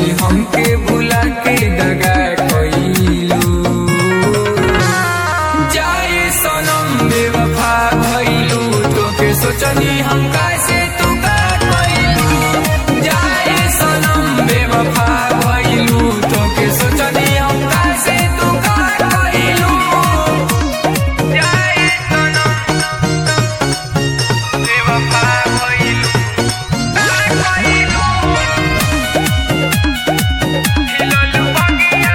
से हमके बुला के दगा कइलू जाए सनम बेवफा भइलू तोके सोचनी हम कैसे तू का कइलू जाए सनम बेवफा भइलू तोके सोचनी हम कैसे तू का कइलू जाए सनम बेवफा भइलू का कइलू खिललू बगिया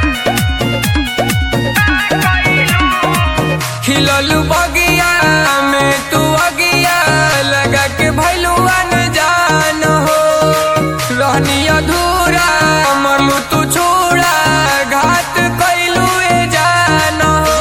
खिललू बगिया में तू अगिया लगा के भैलू अनजान हो रहनी अधूरा मरलू तू छोड़ा घात कैलू ए जान हो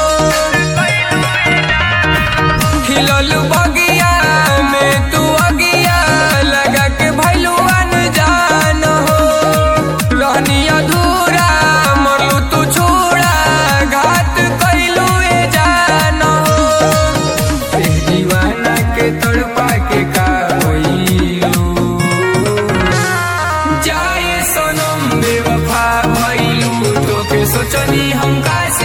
खिललू बगिया में तू अगिया लगा के भैलू अनजान हो रहनी अधूरा मरलू तू छोड़ा घात कैलू ए जान हो ए दीवाना के तड़पा के का होइलू जाए सनम बेवफा भइलू तोके सोचनी हम कैसे